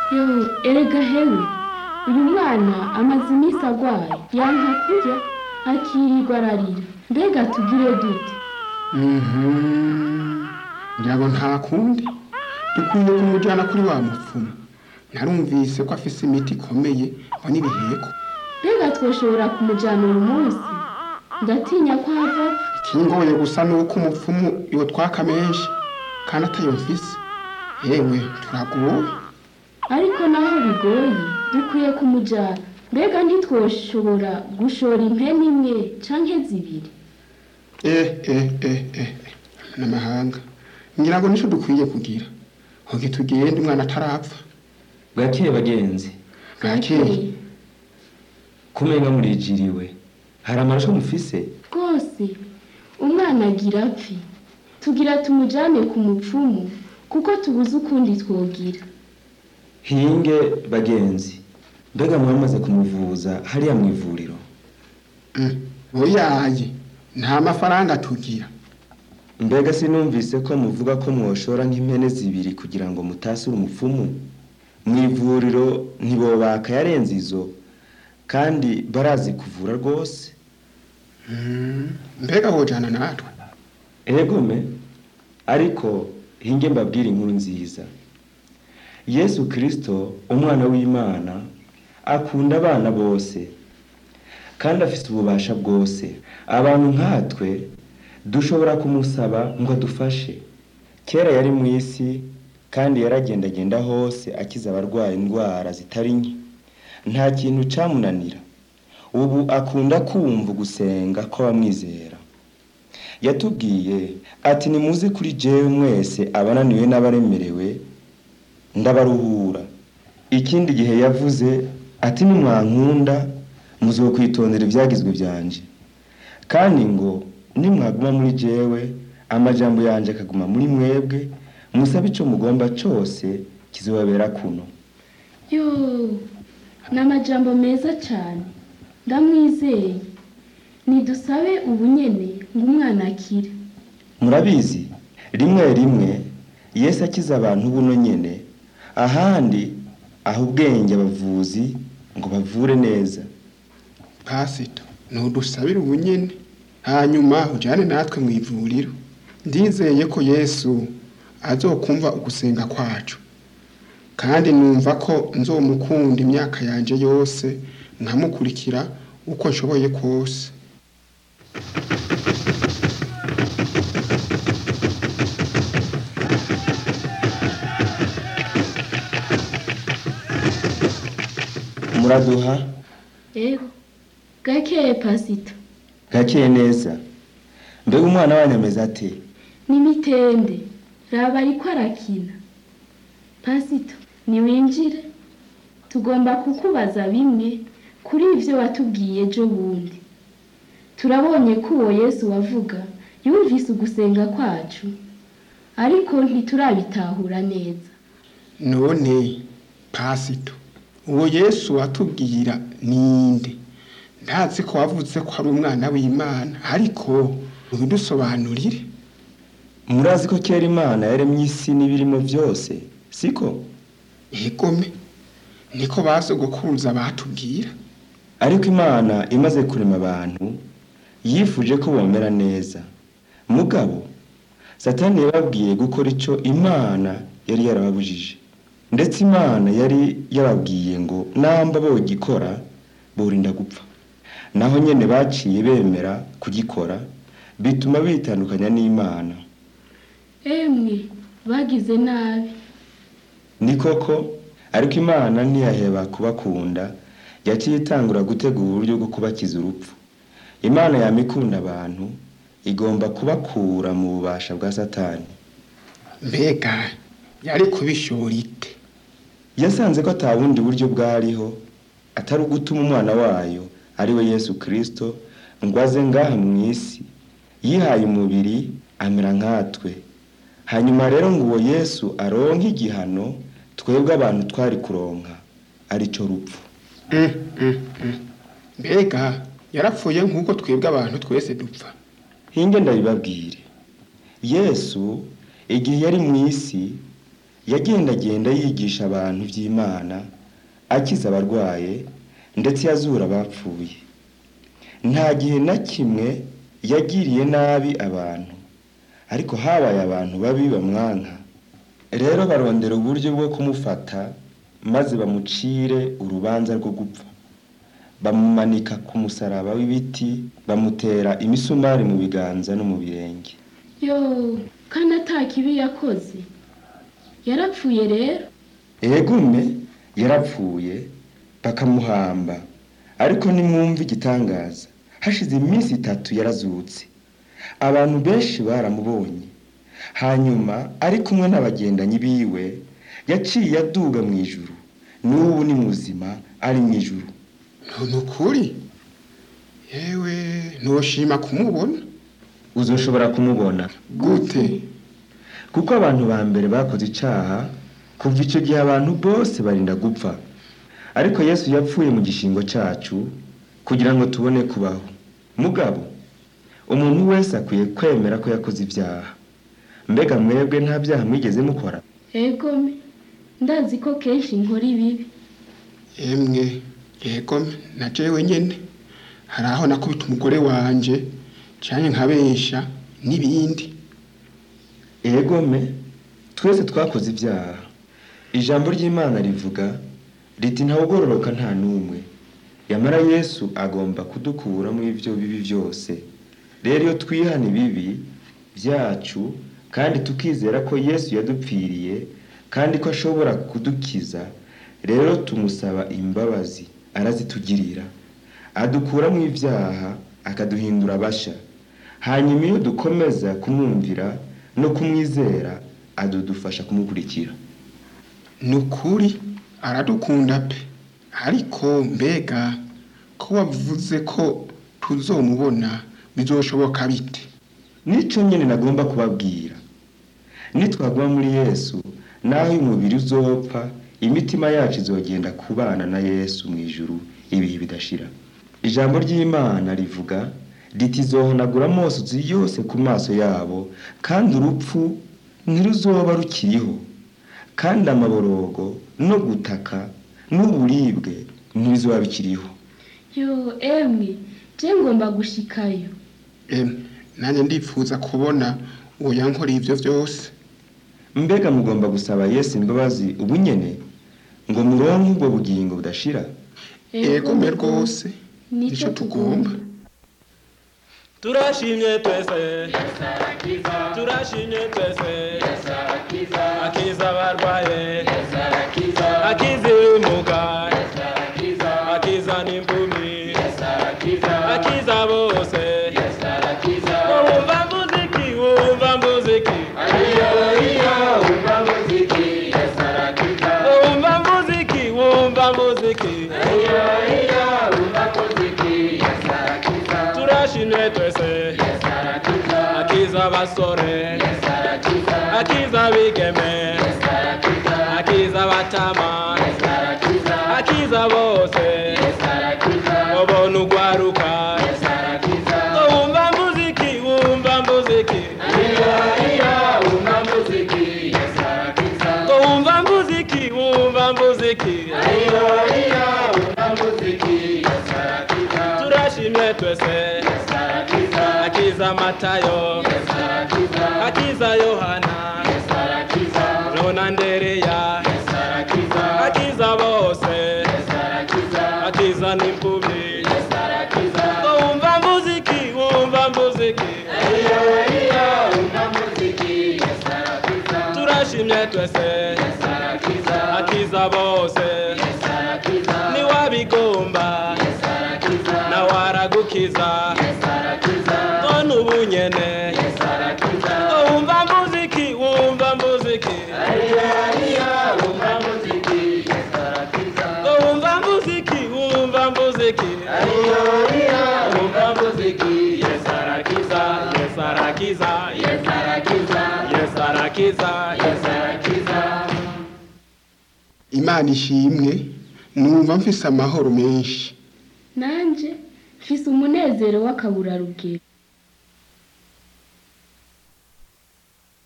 yewe erega hewe uyu mwana amaze iminsi agwaye yanka kurya akirirwa ararira mbega tugire dute Mhm. ngira ngo nta kundi dukwiye kumujyana kuri wa mupfumu narumvise ko afise imiti ikomeye ngo n'ibiheko mbega twoshobora kumujyana uyu munsi ndatinya ko hava ikingoye gusa ni uko umupfumu iwe twaka menshi kandi atayo mfise yewe turaguwe ariko naho bigoye dukwiye kumujyana mbega ntitwoshobora gushora impene imwe canke zibiri eh eh eh eh n'amahanga ngira ngo nico dukwiye kugira hoge tugende umwana atarapfa bwakeye bagenzi bwakeye kumenga murijiriwe hari amarusho mufise rwose umwana agira apfi tugira tumujyane ku mupfumu kuko tubuze ukundi twogira hinge bagenzi mbega mwamaze kumuvuza hariya mu ivuriro Mm, oyaye nta mafaranga tugira mbega sinumvise ko muvuga ko mwoshora nk'impene zibiri kugira ngo mutasire umupfumu mu ivuriro ntibobaka yarenze izo kandi barazi kuvura rwose Mm, mbega wojana natwe egome ariko hinge mbabwire inkuru nziza yesu kirisito umwana w'imana akunda abana bose kandi afite ububasha bwose abantu nkatwe dushobora kumusaba ngo adufashe kera yari mu isi kandi yaragendagenda hose akiza abarwaye indwara zitari nke nta kintu cyamunanira ubu akunda kumva gusenga kw'abamwizera yatubwiye ati nimuze kuri jewe mwese abananiwe n'abaremerewe ndabaruhura ikindi gihe yavuze ati nimwankunda muzokwitondera ibyagizwe byanje kandi ngo nimwaguma muri jewe amajambo yanje akaguma muri mwebwe musabe ico mugomba cose kizobabera kuno yo ni amajambo meza cyane ndamwizeye nidusabe ubunyene ngo umwana akire murabizi rimwe rimwe yesu akiza abantu buno nyene ahandi aho ubwenge abavuzi ngo bavure neza pasito nudusabire ubunyene hanyuma ujyane natwe mu ivuriro ndizeye ko yesu azokumva ugusenga kwacu kandi numva ko nzomukunda imyaka yanjye yose nkamukurikira uko nshoboye kose muraduha ego gakeye pasito gakeye neza mbega umwana wanyu ameze ate n'imitende raba ariko arakina pasito niwinjire tugomba kukubaza bimwe kuri ibyo watubwiye ejo bundi turabonye ko uwo yesu wavuga yumvise ugusenga kwacu ariko ntiturabitahura neza none pasito uwo yesu watubwira ninde ndazi ko wavuze ko ari umwana w'imana ariko ubidusobanurire murazi ko kera imana yaremye isi n'ibirimo byose siko egome niko basogokuruza batubwira ariko imana imaze kurema abantu yifuje ko bomera neza mugabo satani yababwiye gukora icyo imana yari yarababujije ndetse imana yari yababwiye ngo namba bogikora borinda gupfa naho nyene baciye bemera kugikora bituma bitandukanya n'imana emwe bagize nabi ni koko ariko imana ntiyaheba kubakunda yaciye itangura gutegura uburyo bwo kubakiza urupfu imana yama ikunda abantu igomba kubakura mu bubasha bwa satani mbega yari kubishora ite yasanze ko ata bundi buryo bwariho atari ugutuma umwana wayo ari we yesu kirisito ngo aze ngaha mu isi yihaye umubiri amera nkatwe hanyuma rero ngo uwo yesu aronke igihano twebwe abantu twari kuronka aricyo rupfu Mm, mm, mm. mbega yarapfuye nk'uko twebwe abantu twese dupfa hinge ndabibabwire yesu igihe yari mu isi yagendagenda yigisha abantu iby'imana akiza abarwaye ndetse yazura abapfuye nta gihe na kimwe yagiriye nabi abantu ariko habaye abantu babi bamwanka rero barondera uburyo bwo kumufata maze bamucire urubanza rwo gupfa bamumanika ku musaraba w'ibiti bamutera imisumari mu biganza no mu birenge yo kandi ata kibi yakoze yarapfuye rero egume yarapfuye bakamuhamba ariko nimwumva igitangaza hashize iminsi itatu yarazutse abantu benshi baramubonye hanyuma ari kumwe n'abagendanyi biwe yaciye aduga mu ijuru n'ubu ni muzima ari mu ijuru ni ukuri yewe ntushima kumubona uzoshobora kumubona gute kuko abantu ba mbere bakoze icaha kuva icyo gihe abantu bose barinda gupfa ariko yesu yapfuye mu gishingo cacu kugira ngo tubone kubaho mugabo umuntu wese akwiye kwemera ko yakoze ibyaha mbega mwebwe nta byaha mwigeze mukora egome ndazi ko kenshi nkora ibibi emwe yego na jewe nyene hari aho nakubita umugore wanje canke nkabesha n'ibindi egome twese twakoze ibyaha ijambo ry'imana rivuga riti ntawugororoka nta n'umwe yamara yesu agomba kudukura muri ibyo bibi byose rero iyo twihana ibibi byacu kandi tukizera ko yesu yadupfiriye kandi ko ashobora kudukiza rero tumusaba imbabazi arazitugirira adukura mu ibyaha akaduhindura abasha hanyuma iyo dukomeza kumwumvira no kumwizera adudufasha kumukurikira ni ukuri aradukunda pe ariko mbega ko wavuze ko tuzomubona bizoshoboka bite nicyo nyine nagomba kubabwira nitwaguma muri yesu naho uyu mubiri uzopfa imitima yacu izogenda kubana na yesu mu ijuru ibihe bidashira ijambo ry'imana rivuga riti izohonagura amosozi yose ku maso yabo kandi urupfu ntiruzoba rukiriho kandi amaborogo no gutaka n'uburibwe ntibizoba bikiriho yo emwe je ngomba gushikayo emwe nanjye ndifuza kubona uwo yankoreye ivyo vyose mbega mugomba gusaba yesu imbabazi ubu nyene ngo muronke ubwo bugingo budashira egome rwose Nico nico tugomba turashimye twese turashimye twese akiza abarwaye akiza ibimuga akiza n'impumi akiza bose wumva muziki wumva muziki wumva muziki wumva muziki turashimye twese akiza abasore akiza abigeme akiza abatama akiza bose ubona ugwaruka wumva muziki wumva muziki wumva muziki wumva muziki turashimye twese akiza matayo akiza yohana jona ndereya akiza bose akiza n'impumyi wumva muziki wumva muziki turashimye twese akiza bose niwabigomba nawe aragukiza none ubu nyene wumva muziki wumva muziki wumva muziki wumva muziki wumva muziki yes arakiza yes arakiza yes arakiza yes arakiza yes arakiza imana ishimwe numva mfise amahoro menshi nanje mfise umunezero w'akaburarugero